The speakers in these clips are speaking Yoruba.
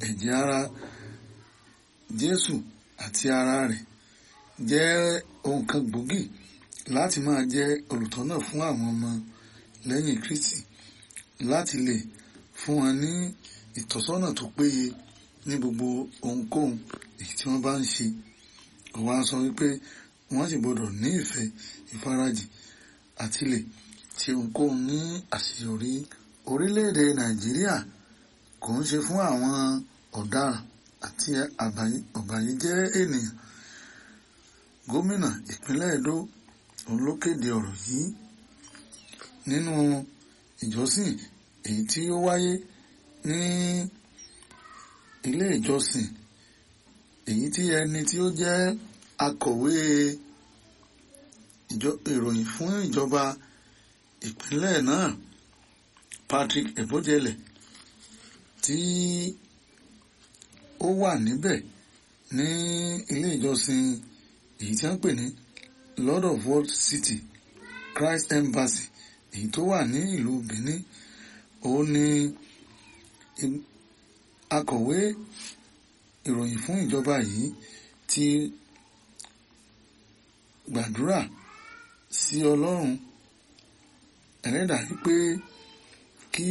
ẹ̀jẹ̀ ara Jésù àti ara rẹ̀ jẹ́ ohun kan gbòógì láti máa jẹ́ olùtọ́nà fún àwọn ọmọ lẹ́yìn Kristi láti lè fún wọn ní ìtọ́sọ́nà tó péye ní gbogbo ohunkóhun èyí tí wọ́n bá ń ṣe ó wá sọ wípé wọ́n sì gbọ́dọ̀ ní ìfẹ́ ìfarajì àti lè ṣe ohunkóhun ní àṣeyọrí orílẹ̀-èdè Nàìjíríà kò ń ṣe fún àwọn ọ̀daràn àti ọ̀bàyéjẹ́ ènìyàn gómìnà ìpínlẹ̀ Edo òun ló kéde ọ̀rọ̀ yìí nínú ìjọsìn èyí tí ó wáyé ní ilé ìjọsìn èyí tí ẹni tí ó jẹ́ akọ̀wé ìròyìn fún ìjọba ìpínlẹ̀ náà Patrick Ebojele tí ó wà níbẹ̀ ní ilé ìjọsìn èyí tí wọ́n pè ní Lord of World City Christ Embassy èyí tó wà ní ìlú Benin òun ni akọ̀wé ìròyìn fún ìjọba yìí ti gbàdúrà sí Ọlọ́run ẹlẹ́dàá wípé kí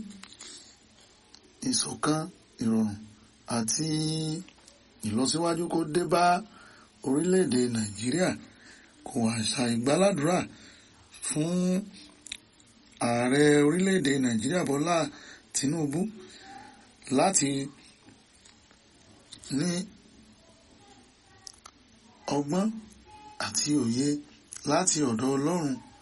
ìṣọ̀kan ìrọ̀rùn àti ìlọsíwájú kó dé bá orílẹ̀-èdè Nàìjíríà kò àṣà ìgbàládùra fún ààrẹ orílẹ̀-èdè Nàìjíríà Bọ́lá Tinubu láti ní ọgbọ́n àti òye láti ọ̀dọ̀ Ọlọ́run